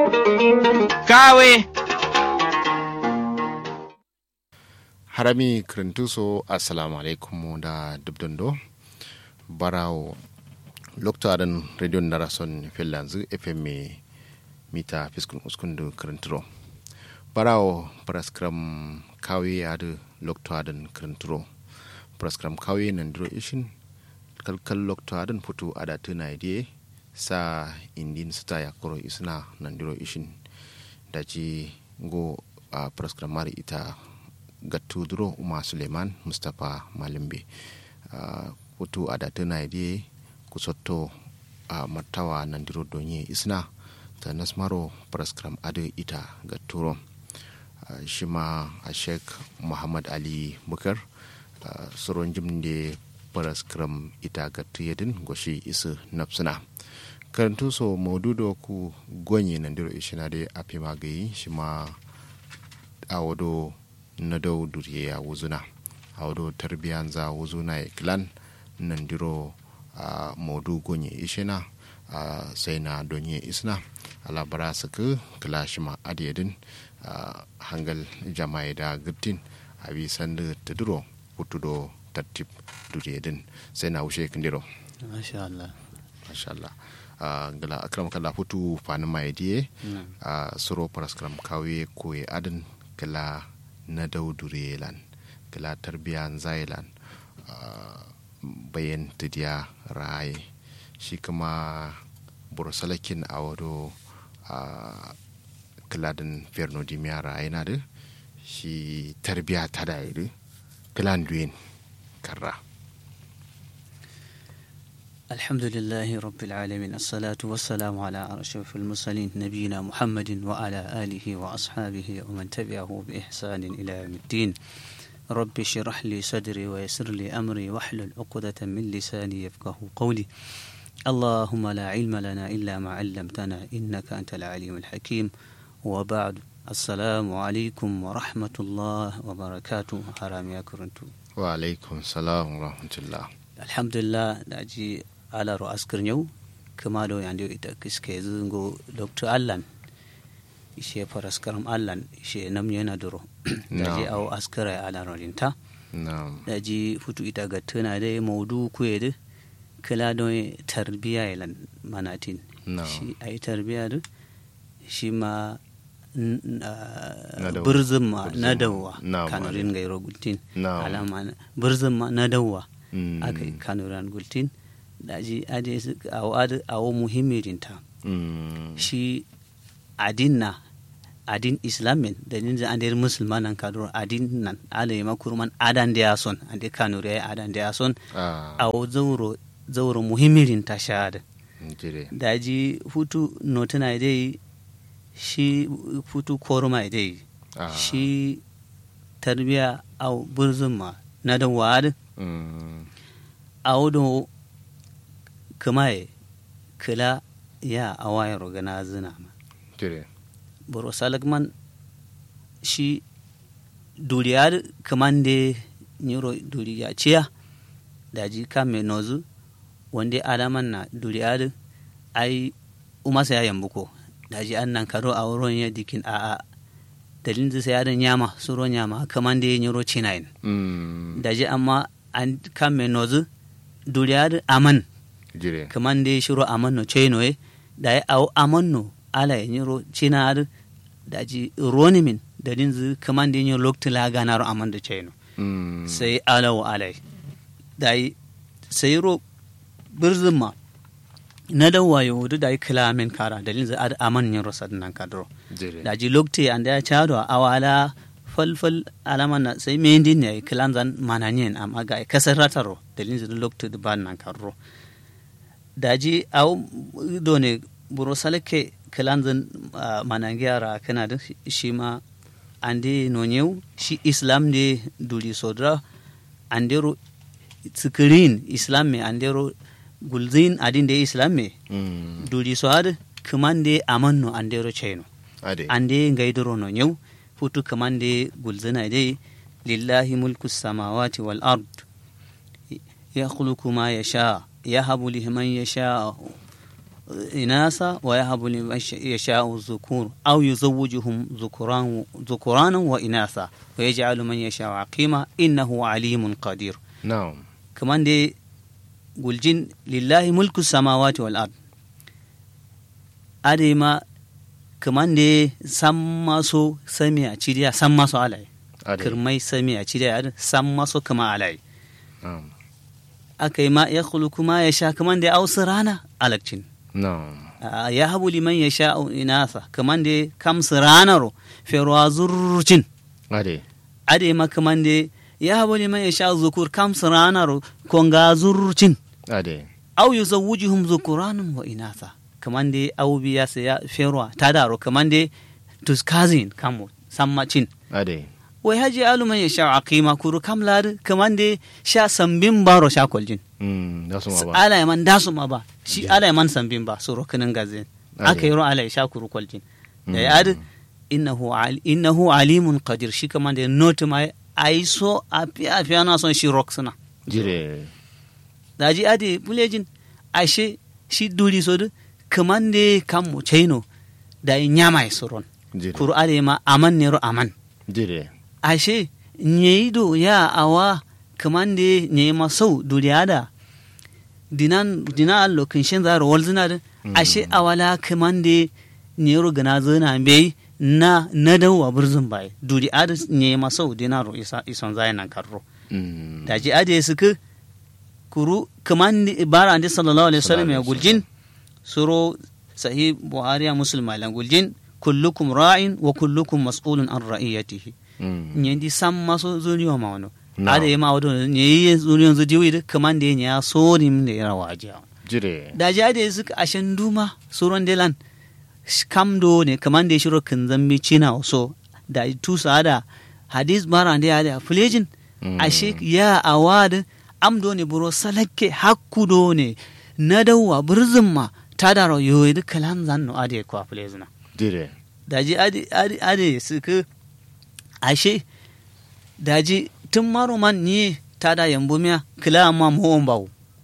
kawe harami kirintuso assalamu alaikum da dubdundo barawo loktaɗen radio narason fellanzu fm mita fiskun uskundu kirinturo barawo praskram kawe adu loktaɗen kirinturo praskram kawe nandiro ishin kalkal loktaɗen putu adatu naidie sa indin sita yakoro isna nandiro ishin daji go a uh, praskram mari ita gattuduro umar suleiman mustapha malimbe uh, hutu adatu naidie kusotto a uh, martawa nandiro donye isna ta nasmaro praskram adu ita gatturo uh, shima a sheikh muhammad ali bukar uh, soron jimde praskram ita gattu yedin goshi isu nafsuna karantu so maududo ku gonye nandiro ishina de api magayi shima awodo na dau duriye ya wuzuna awodo tarbiyan za wuzuna ya kilan nandiro a uh, modu gonye ishina uh, sai na donye isna alabara suka kila shima adiyadin uh, hangal jama'i da giftin a bi sanda ta duro hutudo tartib duriyadin sai na wuce kindiro masha Allah masha Allah Uh, gala akram kala futu fani mai diye Mm. uh, suro paraskram kawe koye adin kala na daudure lan kala tarbiyan zailan uh, bayan tidiya raye shi kuma burusalakin a wado uh, kaladin ferno dimiya raye na da shi tarbiya ta da yi kalan duyin karra الحمد لله رب العالمين الصلاة والسلام على أشرف المرسلين نبينا محمد وعلى آله وأصحابه ومن تبعه بإحسان إلى يوم الدين رب اشرح لي صدري ويسر لي أمري واحلل عقدة من لساني يفقه قولي اللهم لا علم لنا إلا ما علمتنا إنك أنت العليم الحكيم وبعد السلام عليكم ورحمة الله وبركاته حرام يا كرنتو wa alaikum salam wa rahmatullah alhamdulillah da ji alaro askir yau kuma da yanda ita kiske zungo dr allan ishe faraskaram allan ishe nam yana duro da ji No. awo askira ya alaro rinta na'am da ji futu ita ga tuna da maudu kuye da kila don tarbiya ilan manatin No. shi a yi tarbiya da shi ma n- n- Na ah, dawa. birzin ma Birzin na ma. dawa Na, kanarin gairo gultin Na. alama na- birzin ma na dawa Mm. aka yi kanuran gultin da ji ade su awo ade- awo muhimmirinta Mm. shi adin na adin islamin da ninja an der musulman nan kaduro adin nan ala yi makurman adan da ya son an der kanuri ya adan da ya son ah awo zauro zauro muhimmirinta shahada jire da ji hutu notuna dai shi hutu koruma dai Ah. shi tarbiya au burzun ma na da wa'ad Mm. audo kamaye kila ya awayar gana zina ma jire boro salakman shi duriyar kaman de nyiro duriya ciya daji kame nozu wanda alaman na duriyar ai umasa ya yambuko daji an nan karo a wurin ya dikin a a dalilin zai ya da nyama suro nyama kaman de nyiro cinayin Mm. daji amma an kame nozu duriyar aman jire kaman de shiro aman no cheno e da ya awo aman no ala ya nyiro china ar da ji roni min da din zu kaman de nyiro lokti la ganaro aman da cheno Mm. sai ala wa ala da yi sai ro birzin ma na da wayo da da yi kilamin kara da din zu ad aman nyiro sadnan kadro jire da ji lokti an da ya chado awala falfal alaman na sai mendi ne kilan zan mananyen amma ga kasar rataro da din zu lokti da ban nan kadro daji aw done buro salake kilanzin uh, manangiyara kana da shi ma ande nonyeu shi islam de duli sodra andero tsikirin islam me andero gulzin adin de islam me Mm. duli so ad kamande amanno andero cheno ade ande ngaidoro no nyeu futu kamande gulzina de lillahi mulku samawati wal ard yakhluqu ma yasha yahabu liman yasha إناثا ويهب لمن يشاء الذكور أو يزوجهم ذكران ذكرانا وإناثا ويجعل من يشاء عقيما إنه عليم قدير na'am كمان دي قلجين لله ملك السماوات والأرض أدي ما كمان دي سما سو سميع تشيديا سما سو علي ade كرمي سميع تشيديا سما سو كما علي na'am أكي ما يخلق ما يشاء كمان دي أوسرانا ألكتين na'am Ah, ya habu liman ya sha'u inasa kaman da kam ranaro ferwa zurcin ade ade ma kaman da ya habu liman ya sha'u zukur kam ranaro konga zurcin ade au yuzawwijuhum zukuranun wa inasa kaman da au biya sa ya ferwa tadaro kaman da tuskazin kamo sammacin ade wai haji alu man ya sha'u aqima kuru kam lad kaman da sha sambin baro sha kwaljin mm da su ma ba ala ya man dasu ma ba shi ala ya man sambin ba suro kinin gazin Ade. aka yi ro ala ya sha kuru kwaljin da ya adi innahu al- innahu alimun qadir shi kaman da note ma ai so a fi a fi ana son shi rock suna jire da ji adi bulejin ashe shi duri so du kaman da kan mu chaino da ya nyama ya suron jire kuru ale ma aman ne ro aman jire ashe nyeido ya awa kamande nyema sau duriada dinan dina allo kinshin zaro walzina da ashe awala kamande nyero gana zana bai na na dawa burzun bai duri ada nyema sau dinaro isa ison zai nan karro mm da ji ade suka kuru kamande bara ande sallallahu alaihi wasallam ya guljin suro sahih buhari ya muslim lan guljin kullukum ra'in wa kullukum mas'ulun an ra'iyatihi mm nyendi samma so zuriyo ma wano Na'am. ada yema wado nyeyi zuriyo zo diwi de kamande nya so nim de ra waje jire da ja de suka ashen duma suron de lan sh- kam do ne kamande shiro kan zambi china so da tu sada hadis bara de ada fulejin Mm. ashe ya awad am do ne buro salakke hakku do ne na dawa burzum ma tadaro yoyi de kalan zanno ade kwa fulejina jire daji ade ade ade suka ashe daji tun maro man ni ta da yambo miya kila amma mo ba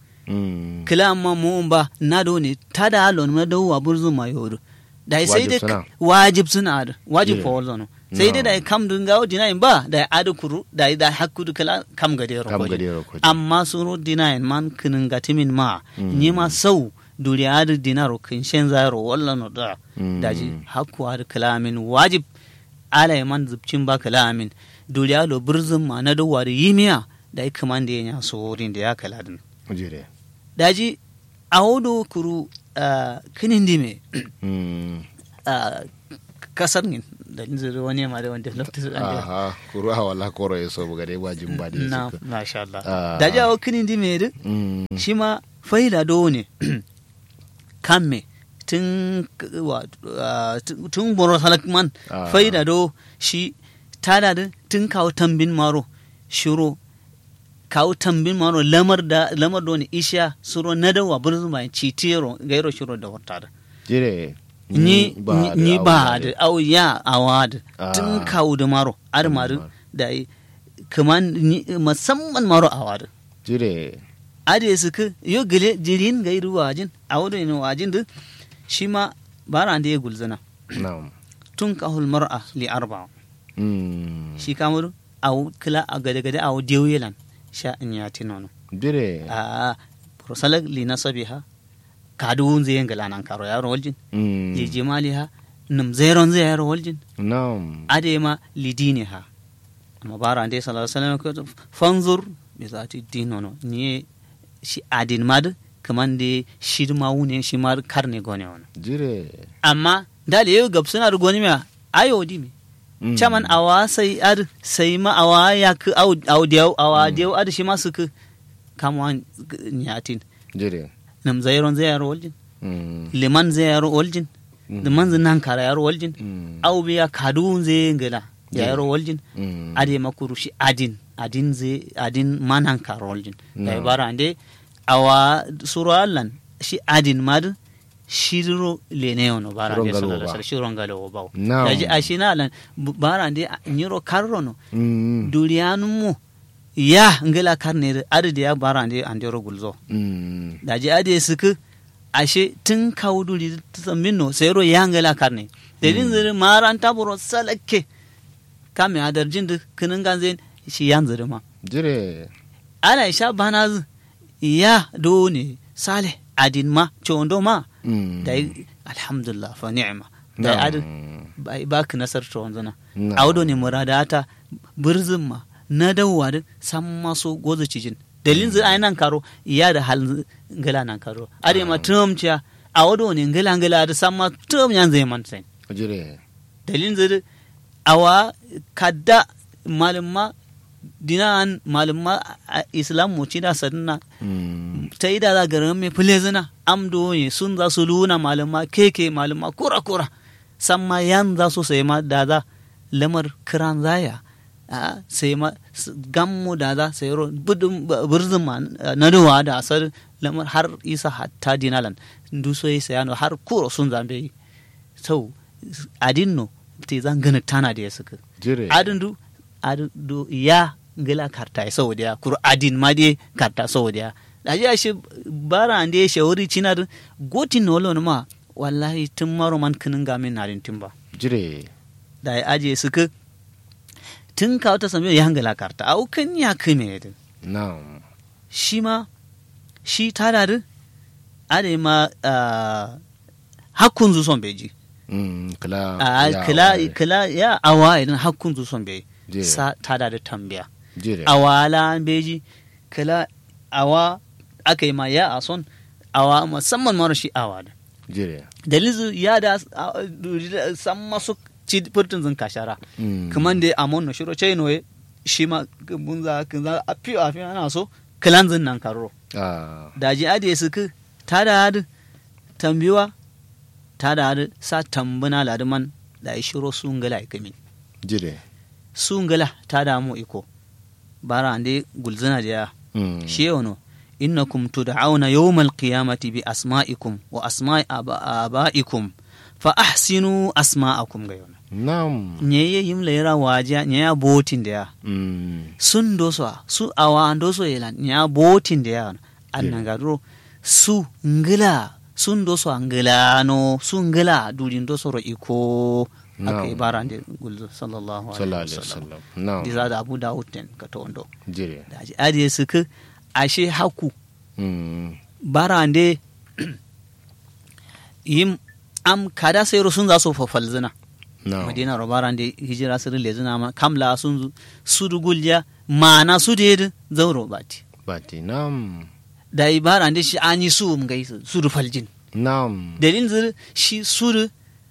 mm kila amma mo ba na do ne ta da alon na do wa burzu ma yodo da sai Wajib dai suna. wajib suna da wajib Yeah. fa wallo sai dai No. da kam dun gawo dina in ba da adu kuru da da hakku du kala kam gade ro kam koji. gade ro koji amma suro dina in man kinin gatimin ma Mm. ni ma sau duri adu dina ro kin shen zaro wallo no da Mm. daji hakku adu kalamin wajib ala ya man zubcin ba kalamin duri alo burzun ma na do wari yimiya da ikaman da ya sorin da ya kala din jire daji a wodo kuru ah, kinin dime mm ah, kasar ngin da zai wani ma da wanda lokacin da aha kuru a wala koro yeso buga dai wajin ba da na yeso masha Allah Ah. daji a wo kinin dime din mm shi ma faida do ne kan me tun wa- ah, tun- tun boro halakman Ah. faida do shi tada da tun kawo tambin maro shiro kawo tambin maro lamar da lamar do ne isha suro na da wa burzu mai citiro gairo shiro da wata da jire ni da ni abu ba da da au ya awa da Ah. tun kawo da maro ar maru maro. da yi kaman ni- musamman maro awa da jire ade suka yo gele jirin gairu wajin a wado ina wajin da shi ma bara da ya gulzana na'am tun kahul mar'a li arba mm shi kamar a kila a gade gade a diyo yelan sha in ya tinono jire a rosalak li nasabiha kadu zai yin galanan karo yaro waljin mm li jimaliha num zairon zai yaro waljin na'am ade ma li diniha amma bara da sallallahu alaihi wasallam ko fanzur bi zati dinono ni shi adin mad kaman de shi ma wune shi ma karne gone wono jire amma dale yau gab suna da goni ma ayo di me Mm. chaman awa sai ad sai ma awa ya ku au au diau awa diau ad shi ma su ku kamwan nyatin jire nam zairon zai yaro waljin mm liman zai yaro waljin Mm. da manzin nan kara yaro waljin mm au biya kadun zai ngala ya Yeah. yaro waljin mm ade makuru shi adin adin zai adin manan kara waljin da No. ibara ande awa suru allan shi adin mad shiro lene ono bara ande Shirongalo sallallahu alaihi ba. wasallam shirongalo wo bawo No. daji ashina allan bu- bara ande nyiro karrono mm duriyanu mu ya ngala karne ade ya bara ande ande ro gulzo mm daji ade suku ashe tun kawo duri zambin no sai ro yangala karne dalin zuri maran taburo salake kame adar jin da kinin ganzen shi yan zuri ma jire ana isha bana zu ya do ne sale adin ma chondo ma Mm. da alhamdulillah fa ni'ma da Na'am. adin ba ka nasar to wanzana Na'am. awdo ne muradata birzin ma na dawwa da san maso gozo cijin dalin zai ai nan karo iya da hal ngala nan karo ade ma tum ciya awdo ne ngala ngala da san ma tum yan zai man sai jire dalin zai awa kadda malumma dinan malumma a- islam mu ci da sadna Mm. ta yi da za garin mai fule zina amdo ne sun za su luna malama keke malama kura kura san ma yan za su sai ma da za lamar kiran zaya a sai ma s- gammu da za sai ro budun b- birzin ma na duwa da asar lamar har isa hatta dinalan ndu so yi sayano har kuro sun zambe yi sau adinno te zan gana tana da ya suka jire adin du adin du ya ngila karta sau da kuru adin ma de karta sau da da ji ashe bara ande shawari cinar gotin no lon ma wallahi tun maro man kinin gamin narin tun ba jire da ya aje suka tun ka wata sami ya ngila karta au kan ya kime din na'am shi ma shi tada din ade ma ah, hakkun zu son beji Mm, kila a ya kila ware. kila ya awa idan hakkun zu son beji Jire. sa tada da tambaya jire awala beji kala awa aka yi ma ya a son awa musamman mara shi awa da jire dalizu ya da a- da- san masu ci furtun zin kashara Mm. kaman da amon na shiro chai noye shi ma mun za ka za a fi a fi ana so kalan zin nan karo ah daji ade su ku ta da hadu tambiwa ta da hadu sa tambuna laduman da ya shiro sun gala ya kamin jire sun gala ta damu iko bara ande gulzana da ya Mm. shi yawano innakum tud'auna yawmal qiyamati bi asma'ikum wa asma'i aba- aba'ikum fa ahsinu asma'akum ga yawano na'am nyeye yim lera waja nyaya botin da ya Mm. sun doso su awa doso yelan nya botin da ya annan gadro su ngila sun doso ngila no su ngila dudin doso ro iko aka Na'am. ibara ande gulzo sallallahu sallallahu alaihi alaihi wasallam wasallam na'am diza da abu dawud ten ka to ondo jire da aji adiye suka ashe haku Mm. barande yim am kada sayro sun za su fafal zina na'am madina ro barande hijira sirri le zina ma kamla sun zu su dugulja mana su de zauro bati bati na'am da ibarande shi anyi su um gai su du faljin na'am dalin zir shi su du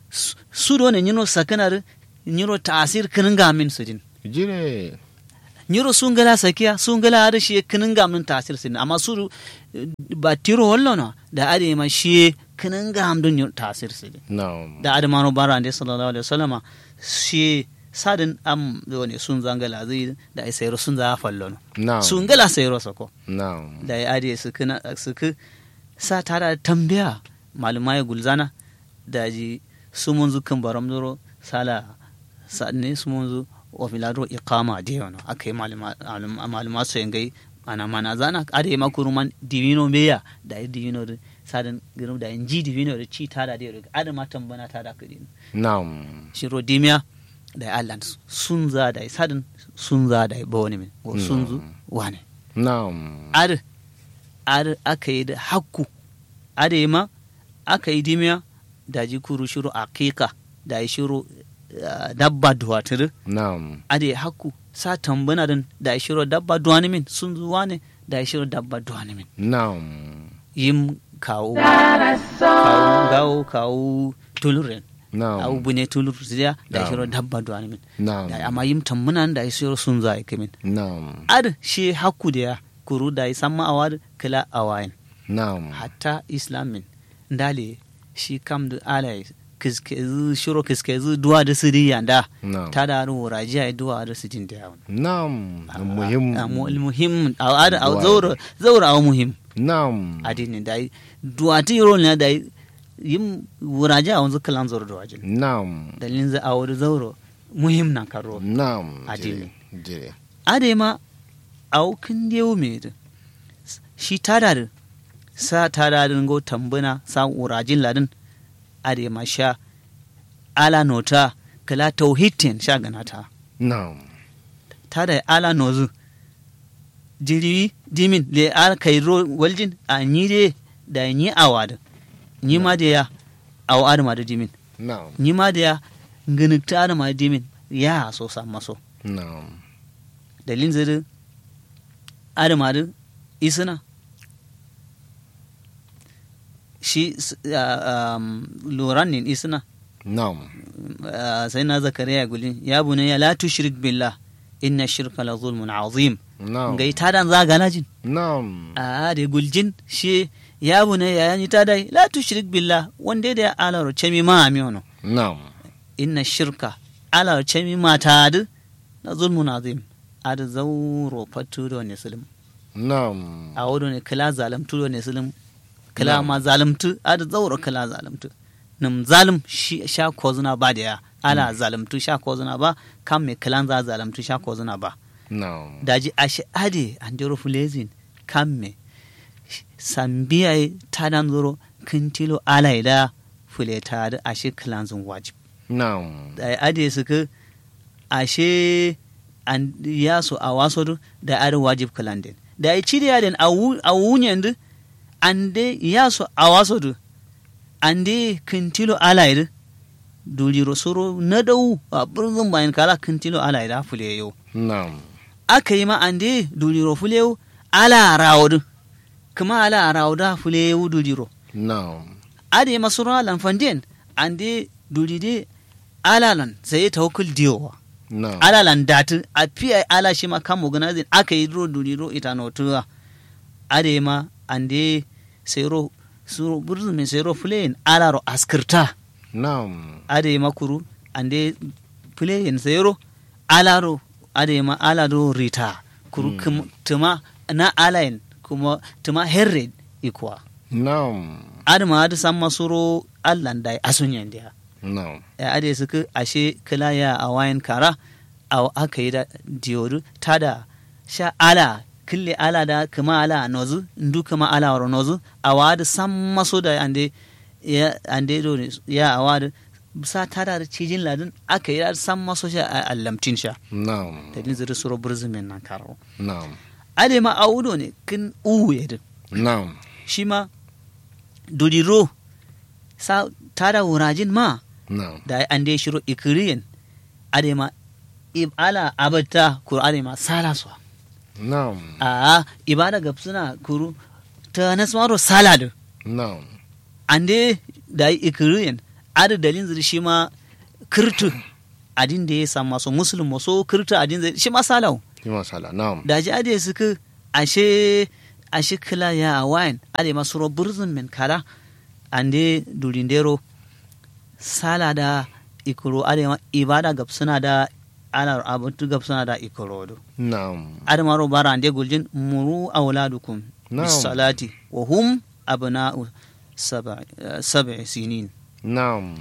su do ne nyino sakanar nyiro tasir kinin gamin su din jire nyiro sun gala sakiya sun gala har shi kinin gamin tasir sin amma su ba tiro hollo no da ade ma shi kinin gam dun nyiro tasir sin na'am da ade mano bara ande sallallahu alaihi wasallama shi sadin am do ne sun zangala zai da ai sayro sun za fallo no na'am sun gala sayro sako na'am da ya ade su kina su ku sa tara tambaya malumai gulzana da ji su mun zukan baram doro sala sa'ne su mun zu wa filado iqama de yono akai maluma maluma so yangai ana mana zana ade makuruman divino meya da yi divino da sadan girum da inji divino da ci tada de ade ma tambana tada kudin na'am shiro dimiya da ya allan sun za da sadan sun za da bawani min ko sun zu wane na'am ar ar aka yi da hakku ade ma aka yi dimiya da ji kuru shiru aqiqa da yi shiru ah, dabba duwatir na'am ade hakku sa tambana din da yi shiru dabba duwani min sun zuwa ne da yi shiru dabba duwani min na'am yim kawo kawo gawo kawo tuluren au na'am bune tulur ziya da yi Na'am. shiru dabba duwani min na'am da amma yim tambana da yi shiru sun za yi kamin na'am ad shi hakku da ya kuru da yi samma awad kila awayin na'am hatta islamin ndale shi kam da alai kiskezi shiro kiskezi duwa da siri yanda na'am ta da ru rajiya duwa da su jin da yawon na'am muhim muhim a ada a Duwa. zaura zaura a muhim na'am adini da yi duwa ti yoro ne da yi yim wuraja a wanzu kalan zaura da wajin na'am dalilin za a wuri zauro muhim nan karo na'am Adini. jire jire ade ma a kin dewo me da shi tada da sa ta dadin go tambuna sa urajin ladin ade ma sha ala nota kala tauhidin sha ganata na'am ta da ala nozu jiri dimin le al kai ro waljin a ni de da ni awada ni ma da ya aw adama da dimin na'am ni ma da ya nginukta adama da dimin ya so sa maso na'am dalin ziri adama da isina shi s- ah, um, loran ne isina na'am ah, sai na zakariya gulin ya bune ya la tushrik billah inna shirka la zulmun azim na'am ga ita dan zaga na jin na'am a da guljin shi ya bune ya yani ta dai la tushrik billah wanda da ya ala roce mi ma mi ono na'am inna shirka ala roce mi ma ta adu na zulmun azim adu zauro fatu da wani sulum na'am a wado ne kala zalamtu da wani sulum kala Na'am. ma zalamtu adu zauro kala zalamtu nim zalim shi sha kozuna ba da ya ala zalamtu sha kozuna ba kan me kalan za zalamtu sha kozuna ba na'am daji ashe ade andero fulezin kamme sambiya tadan zoro kintilo alaida fuleta da ashe kilanzin wajib na'am da ade suka ashe an yaso a waso da ade wajib kilandin da ya ci da yaden a wunyan du ande yaso a waso du ande kintilo alaida duliro soro na dau a birnin bayan kala kintilo alaida fule yau na'am aka yi ma ande duliro fulewu ala rawdu kuma ala rawda fulewu duliro na'am ade masura lan fanden ande dulide ala lan sai tawakkul diyowa na'am ala lan datu a fiye ala shi ma kan organizing aka yi ro duliro ita no tuwa ade ma ande sai ro suro burzu min sai ro fuleyin ala ro askirta na'am ade makuru ande fuleyin sai ro ala ro ade ma ala do rita kuru kum- tuma na alayin kuma tuma herred ikwa na'am ade ma ade san masuro allan dai asunyan dia na'am ya ade suka ashe kila ya a wayan kara a aka yi da diyodu tada sha ala kille ala da kuma ala nozu ndu kuma ala waro nozu a wada san maso da ande ya ande do ne ya a wada sa tada da cijin ladin aka yi da san maso sha a allamtin sha na'am da din zuri suro burzumin nan karo na'am ade ma a wudo ne kin uwu ya din na'am shi ma dudiro sa tada wurajin ma na'am da an dai shiro ikiriyin adema ala abata kuru adema sala so na'am a ibada gab suna kuru ta nasmaro salad na'am an dai da ikiriyin adu dalin zuri shi ma kirtu adin da ya samu maso musulun maso kirtu adin zai shi ma salau yi masala na'am da ji ade suka ashe ashe kila ya a wayan ade masu ro burzun men kala ande dulindero sala da ikoro ade ma ibada gab suna da ana abutu gab suna da ikoro do na'am ade maro bara ande guljin muru auladukum Na'am. bis salati wa hum abna'u sab'i sab'i sinin na'am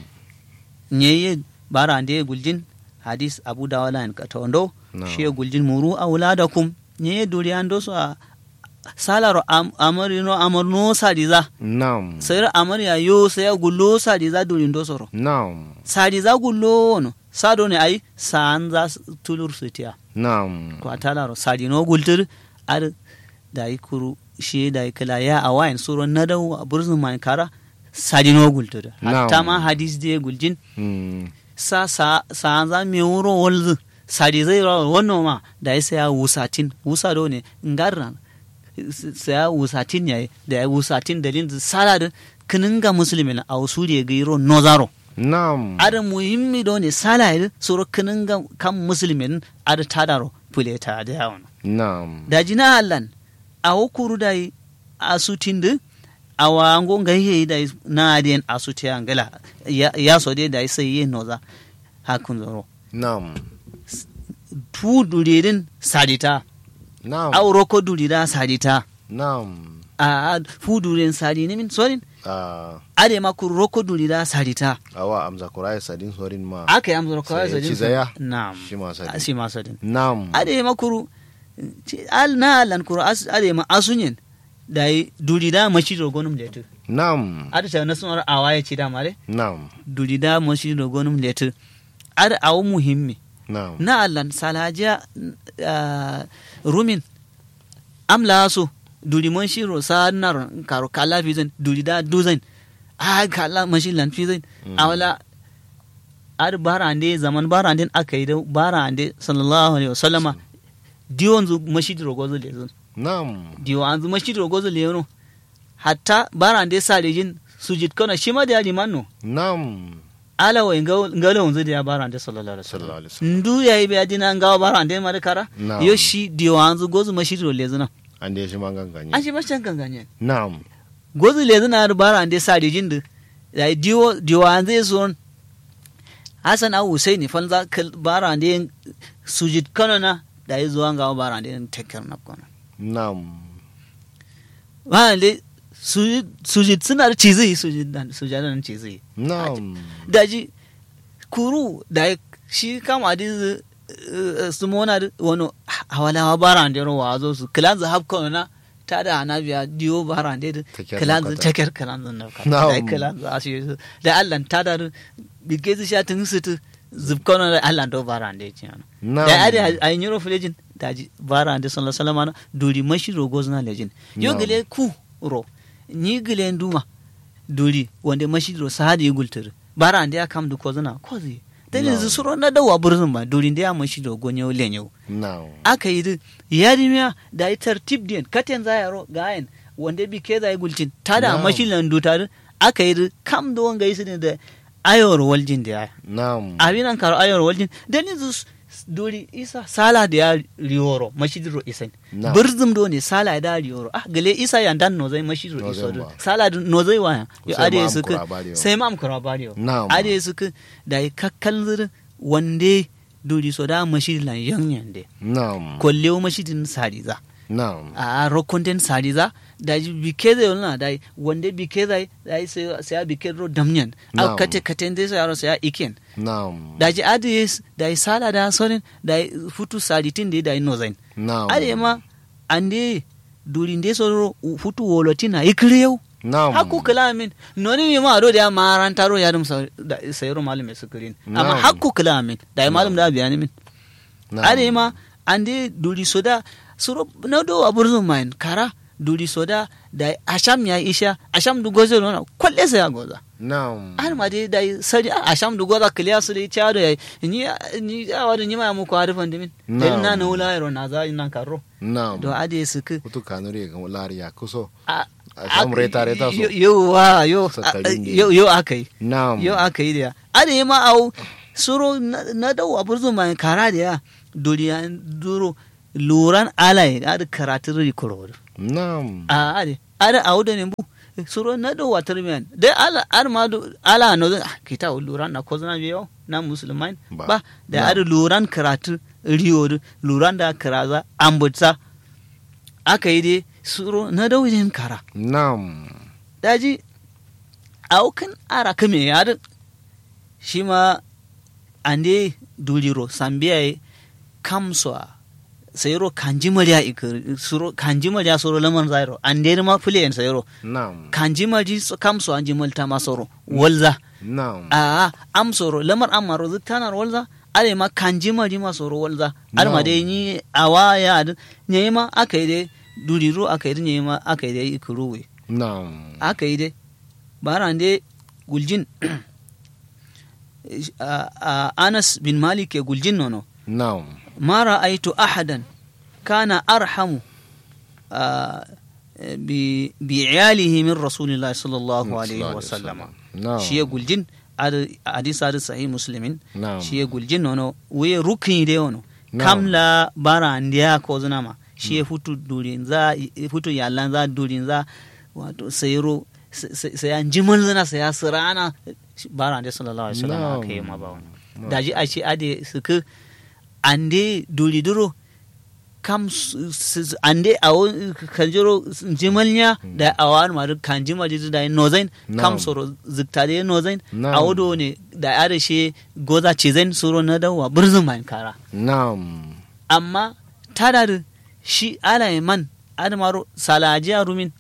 nyeye bara ande guljin hadis abu dawala en katondo Na'am. she guljin muru auladakum nyeye duri ando so a salaro am, amari no amar no sadiza na'am sayar amari ya yo saya gullo sadiza duri ndo soro na'am sadiza gullo no sado ne ai sanza tulur sutiya na'am ko atalaro sadi no gultur ar dai kuru she dai kala ya awain suro nadaw burzun man kara sadi no gultur Na'am. hatta ma hadis de guljin Mm. sa sa sa za me wuro wolzu sadi zai ra wannan ma da ya saya wusatin wusa do ne ngarra saya wusatin yayi da ya wusatin dalin sala da kinin ga musulmin a wasu da ga iro nozaro na'am ada muhimmi do ne sala ya suro kinin ga kan musulmin ada tadaro fuleta da yawon na'am da jina hallan a hukuru da yi a sutin da a wango ga yi da na adiyan a suti angala ya ya so dai da sai yi noza hakun zoro na'am tu duridin sadita na'am au roko durida sadita na'am a fu durin sadi ne min sorin a ade ma ku roko durida sadita awa amza kurai sadin sorin ma aka yi amsa roko Sai ya sadin ci zaya? na'am shi ma sadin shi ma sadin na'am ade ma kuru ci- al na lan kuru as- ade ma asunyin da yi duri da mashi rogonum letu Nam. ada ta na sunar awa ya ci da mare Nam. duri da mashi rogonum letu ada awu muhimmi Nam. na allan salajiya ah, rumin amla so duri mon shiro sa nar karo kala fizin duri da duzin a kala mashi lan fizin awala ar barande zaman barande aka yi da barande sallallahu alaihi wasallama diwon zu mashi rogozo lezun Nam. diwo an zu mashi rogozo lezun hatta barande sa lejin sujid kana shi ma da yadi manno Nam. ala wa ngalo wanzu da ya barande sallallahu alaihi Sallallahu wasallam alaihi wasallam. ndu ya yi bayadi na ngawa barande mara kara Na'am. yo shi diwo an zu gozu mashi ro lezuna An da shi mangan ganye. an shi mashan ganganye Nam. gozu lezuna ar barande sa lejin da ya diwo diwo an zai so Hassan au Husaini fanza kal barande sujid kana na da yi zuwa ngawa barande tekkar na kana Nam. wale sujid sujid suna da cizi sujid dan sujadan cizi Nam. daji kuru da shi kama di su mona da wani hawala baran da rawa zo su kilan za hapko na ta da ana biya diyo baran da Takyar kilan za nakata. takar kilan za na kata Na'am. da kilan za shi da Allah ta da bige su sha tun su tu zubko na da Allah do baran da ci ana Na'am. da ade a yin yoro filejin daji baran da sallallahu alaihi wasallam duri mashi rogo zuna lejin yo Na'am. gele ku ro ni gele nduma duri wanda mashi ro sahadi gultur baran da ya kam du ko zuna ko zai dan Na'am. yanzu suro na dawa burzun ba duri da ya mashi ro gonyo lenyo Nam. aka yi din yarimiya da yi tartib din katen za yaro gayen wanda bi ke zai gulcin ta da Na'am. mashi landu ta din aka yi din kam da wanga yi su ne da ayor waljin da ya Nam. abin an karo ayor waljin dan yanzu s- duri isa sala da ya riyoro mashidiro isan Na'am. birzum do ne sala da riyoro ah gale isa ya dan no zai mashidiro No iso zai do ba. sala da no zai waya yo Sai ade ma am su kura bariyo. sai ma am kura bariyo Na'am. ade su ku da yi kakkan zir wande duri so da mashidilan yanyan de Nam. kollewo mashidin sadiza Nam. a rokonten sadiza da ji bike zai wani da wanda bike zai da yi sai ya bike ro damnyan a Na'am. kate kate dai sai yaro sai ya iken Nam. da ji adi da yi sala da sonin da yi futu saditin da da yi nozain Nam. ade ma ande durin de so futu wolotin na ikriyau Nam. hakku kalamin noni mi ma do da maran taro ya dum sayro malume sukurin amma Na'am. hakku kalamin da yi malum da biyani min Nam. ade ma ande duri soda suro na do aburzun main kara duri soda da asham ya isha asham du gozo no kwalle sai ya goza Nam. har ma dai dai sari asham du goza kliya su dai chado ya ni ni awa ni ma mu ko arfan dimin dai na na wula ro na za nan karo Nam. do ade su ku Kutu kanuri ga lariya kuso. a Asham reta reta so. yo yo wa yo Sakarin ne. yo yo akai Nam. yo aka yi da ya ade ma au suro na na dau aburzo mai kara da ya duriya duro luran alai ade karatu ri kororo Nam. a ade ade au da ne bu suro na dau watar miyan da ala ar ma do ala no ah, kita luran na ko zana biyo na musulman Ba. ba da Na. ade luran karatu riyo luran da karaza ambutsa aka yi dai suro na dau yin kara Nam. daji aukan ara kame yar shi ma ande duliro sambiya kamso sayro kanji mariya ikir suro kanji mariya soro laman zairo ande ma fule en sayro Nam. kanji maji so kamso anji malta ma soro walza Nam. a am soro lamar amaro zutanar walza ale ma kanji maji ma soro walza ar ma No. dai ni awa ya ne ma aka yi dai duliro aka yi ne ma aka yi dai ikiruwe Nam. aka yi dai baran dai guljin a- a- anas bin malik ke guljin nono Nam. ma ra'aitu ahadan kana arhamu a, bi bi iyalihi min rasulillahi sallallahu alaihi wa sallama Nam. shi ya guljin ad- hadis hadis sahih muslimin Nam. shi ya guljin nono we rukni de ono Na'am. kamla bara ndiya ko zunama shi ya futu durin za futu yallan za durin za wato sayro sai an jimal zana sai ya sirana bara ndiya sallallahu alaihi wasallam Na'am. aka yi ma ba wani Na'am. daji a ce ade suka ande duri duro kam su- su- ande awo kanjiro jimalnya da awan ma kan jimal da nozain kam Na'am. soro ziktade nozain Na'am. awodo ne da ya da shi goza ce zan soro na dawa birzin mai kara Nam. amma tada da shi ala man adamaro salajiya rumin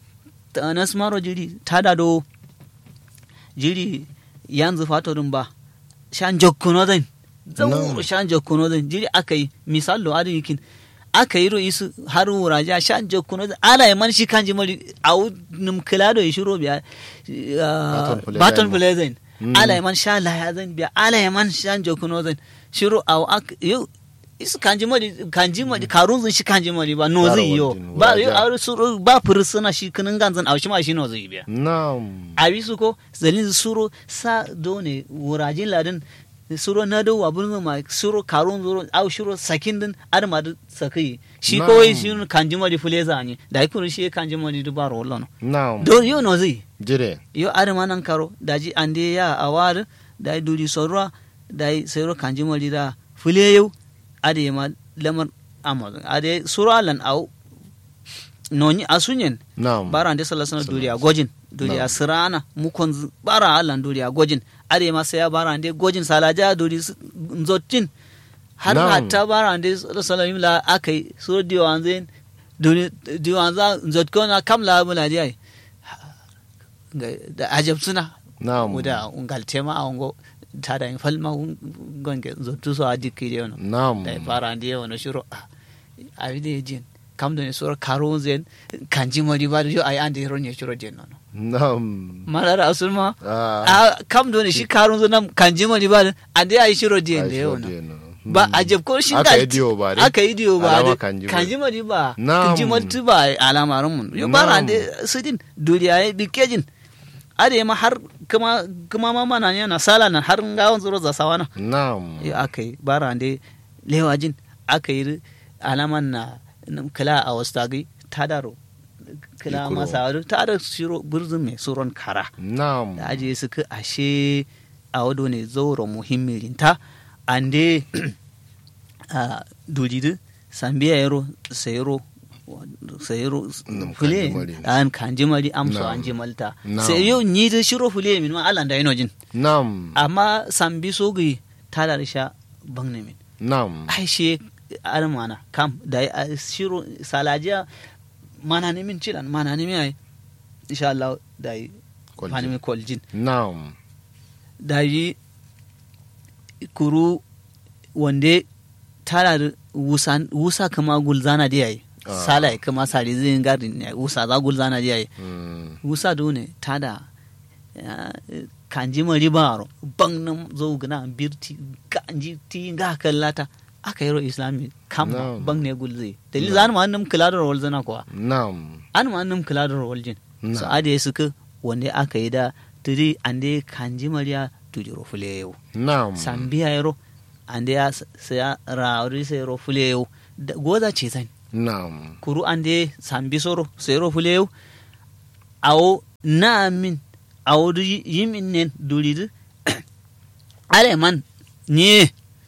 tanas maro jiri tada do jiri yanzu fatorin ba shan jokkuno zan zauro shan jokkuno zan jiri aka yi misalo adin yikin aka yi ro'i su har wuraja shan jokkuno zan ala ya man shi kan ji mari a num kilado ya shiro biya baton play zan ala ya man sha laya zan biya ala ya man shan jokkuno zan shiro a yau isu kanji mari kanji mari karun zan shi kanji mari ba no zai yo ba yo a suro ba fursuna shi kinin ganzan a shi ma shi no zai biya na'am a bi su ko zalin suro sa do ne wurajin ladin suro na do abun ma suro karun zuro au shuro sakin din ar ma sakai shi ko wai shi kanji mari fuleza ne da ikuru shi kanji mari du baro wallo no na'am do yo no zai jire yo ar ma nan karo daji ande ya awar da duri sorwa da sayro kanji mari da fule yau ade ma lamar amazon ade sura lan au noni asunyen na'am bara ande sallallahu alaihi duriya gojin duriya sirana mukon bara allan duriya gojin ade ma sai bara ande gojin salaja duri nzotin har hatta bara ande sallallahu alaihi la akai so diwan zen duri diwan za nzotkona kamla mula dai da ajab suna na'am da ungal tema a ungo tada in falma gonge zottu so adi kiri ono na'am da fara ndi ono shuro a vide jin kam do ne sura karo zen kanji mari ba yo ai ande ro ne shuro den ono na'am malara asulma ah a kam do ne shi karo zo nam kanji mari ba ande ai shuro den de ono ba a jeb ko shi aka yi diyo ba dai aka yi diyo ba Alama dai kanji mari. kanji mari ba Na'am. kanji mari tu ba alamarin mun yo bara Na'am. ande sidin duriya ya bikejin ade ma har kuma kuma ma mana ne na sala na har ngawon zuro za sawana na'am ya aka yi bara ande lewajin aka yi alaman na na kila a wasu tagi ta daro kila Ikuro. masa wadu ta da shiro burzun mai suron kara na'am da ajiye su ka ashe a wado ne zauro muhimmilinta ande a dulidu sambiya yaro sayaro sayaro Nam fule kanjimari. an kanjimari amso Nam. an jimalta Nam. sai yau ni da shiro fule min ma Allah da yana jin na'am amma sambi sogi ta da risha bang ne min na'am ai shi armana kam da a shiro salajiya mana ne min cilan mana ne min ai insha Allah da yi Kwaljin. fani min koljin na'am da yi kuru wande tara da wusa, wusa kama gulzana da yayi Ah. sala kama sari zai gari ne wusa za gulzana da yayi Mm. wusa do ne tada ya, kanji mari baro bang nam zo gana birti kanji ti ga kallata aka yaro islami kam Na'am. bang ne gulze dalil zan ma annam kula da rawal zana kuwa na'am an ma annam kula da rawal jin so Na'am. ade suka wanda aka yi da turi ande kanji mariya turi rofule yau na'am sambiya yaro ande ya saya rauri sai rofule yau Da- goza ce zan na'am kuru ande sambi soro sai rofule yau awo na min awo du yi- yimin nen duridu ale man nye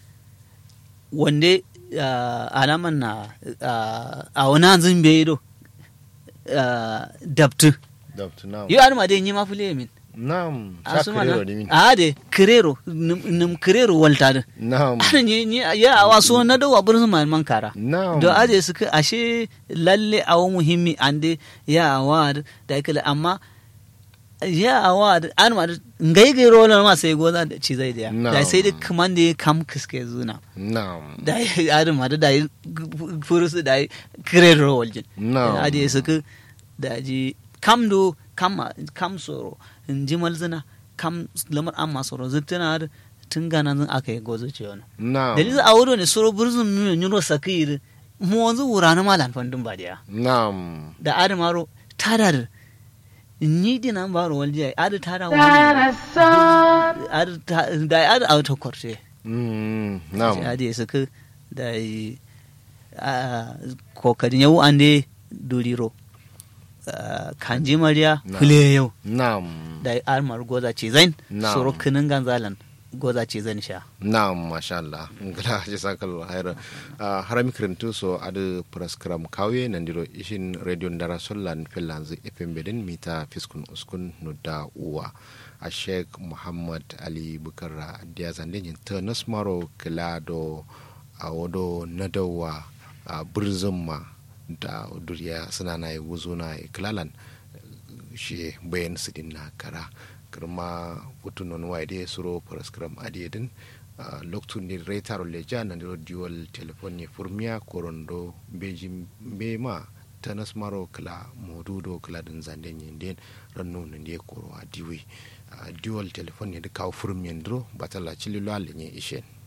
wande ah, alaman na ah, awo na zin bai do ah, dabtu Dr. na'am yo adama de nyima fule min na'am asuma Shakirero ne min na ade kirero num kirero walta da na'am ana ni ni ya awa so na do wabur man man kara na'am do ade suka ashe lalle awo muhimmi ande ya awa da kala amma ya awa an ma ngai gai rola ma sai goza da ci zai da da sai da kaman da kam kiske zuna na'am da adama ma da da furusu da kirero waljin na'am ade suka da ji kam do kam kam soro in ji malzina kam lamar amma soro zittana da tun gana zan aka yi gozo ce wani na'am dalilin a wuro ne soro burzun mu nyuro sakiri mu wanzu wura na malan fandun ba da na'am da adamaro tada da ni dina baro walji ai adu tada wani adu ta- da adu auto korte Mm, na'am adu ya suka da yi a kokarin yau an dai duriro Ah, kanji mariya Na. fule yau na'am da armar goza ce zain Na'am. soro kinin ganzalan goza ce zan sha na'am masha Allah ngala jasakal hayra uh, harami kirintu so adu praskram kawe nandiro ishin radio ndara sollan fellanzu fm bedin mita fiskun uskun nudda uwa a sheikh muhammad ali bukara dia zande nyin ternus maro kilado a wodo nadawa a burzumma da duriya suna na yi wuzo na iklalan shi bayan su din na kara kirma putu non waide suro paraskram adiedin Uh, loktu ni retaro leja na ndiro dual telefoni furmia korondo beji bema tanas maro kala modudo kala din zande nyinden ranno ndiye koro adiwi uh, dual telefoni de kaw furmia ndro batala chililo alenye ishen